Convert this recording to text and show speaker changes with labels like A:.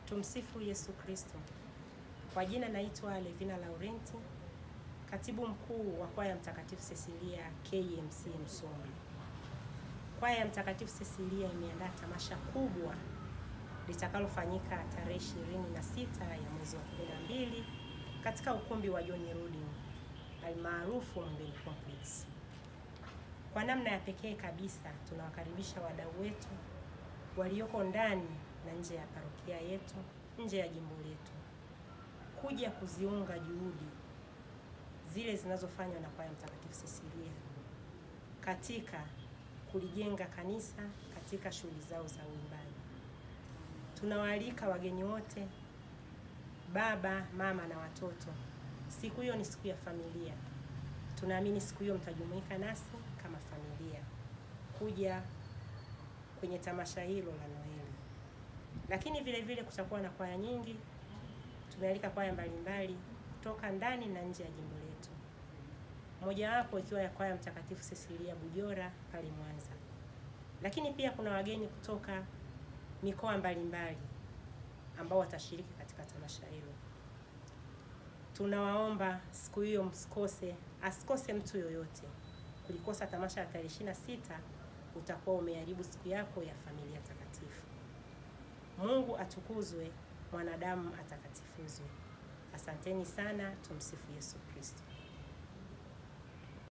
A: Tumsifu Yesu Kristo. Kwa jina naitwa Levina Laurenti, katibu mkuu wa kwaya Mtakatifu Cecilia KMC Msoma. Kwaya ya Mtakatifu Cecilia imeandaa tamasha kubwa litakalofanyika tarehe 26 ya mwezi wa 12 katika ukumbi wa John Rudin almaarufu Mwembeni Complex. Kwa namna ya pekee kabisa tunawakaribisha wadau wetu walioko ndani na nje ya parokia yetu, nje ya jimbo letu, kuja kuziunga juhudi zile zinazofanywa na kwaya Mtakatifu Cecilia katika kulijenga kanisa katika shughuli zao za uimbaji. Tunawaalika wageni wote, baba, mama na watoto. Siku hiyo ni siku ya familia. Tunaamini siku hiyo mtajumuika nasi kama familia kuja kwenye tamasha hilo la Noeli. Lakini vile vile kutakuwa na kwaya nyingi. Tumealika kwaya mbalimbali kutoka ndani na nje ya jimbo letu, mojawapo ikiwa ya kwaya Mtakatifu Cecilia Bujora pale Mwanza. Lakini pia kuna wageni kutoka mikoa mbalimbali ambao watashiriki katika tamasha hilo. Tunawaomba siku hiyo msikose, asikose mtu yoyote. Kulikosa tamasha la tarehe 26 utakuwa umeharibu siku yako ya familia takatifu. Mungu atukuzwe, mwanadamu atakatifuzwe. Asanteni sana. Tumsifu Yesu Kristo.